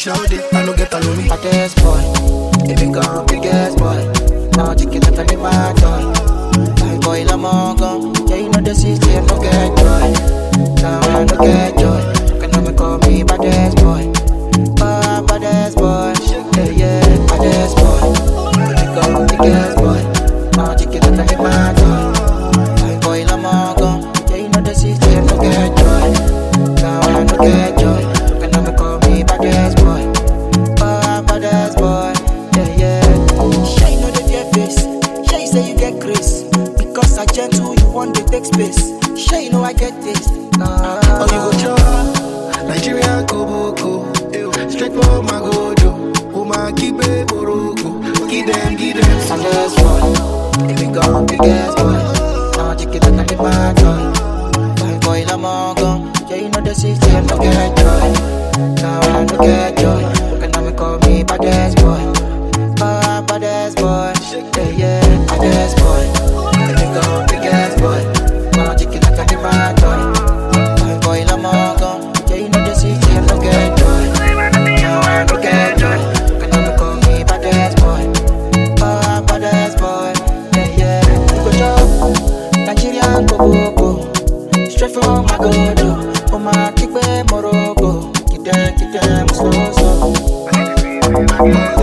shawty, I no get alone me. Baddest boy, if you gone biggest boy. Now chicken that I my toy. My boy la mongo, yeah you know the city I no get joy. Now I no get joy. Can never call me baddest boy. Oh, baddest boy, yeah yeah, baddest boy. If you gone biggest boy. Now chicken that I my toy. My boy la mongo, yeah you know the city I no get joy. Now I no get joy. Can never call me baddest boy. Oh, I'm baddest boy. Yeah, yeah. Sure, you know the fear face. Sure, you say you get grace. Because I gentle, you want to take space. Sure, you know I get this. Uh, Oh, you go chop, Nigeria Koboko. Straight for my gojo. Oh, my keep it Morocco. Give them, give them some. baddest boy. If we go biggest boy. Now, chicken that I my toy. My boy, la mongo. Yeah, you know the city, I no get joy. Now I no get joy. Can never call me baddest boy. Oh, I'm baddest boy. Yeah, yeah, baddest boy. If we go biggest boy. Now, chicken that I my toy. My boy, la mongo. Yeah, you know the city, I no get joy. Now I no get joy. Can never call me baddest boy. Oh, I'm baddest boy. Yeah, yeah. We go chop. Nigerian Koboko. Straight from my gojo. Oh, my kick Morocco. Get them, get them, slow, slow.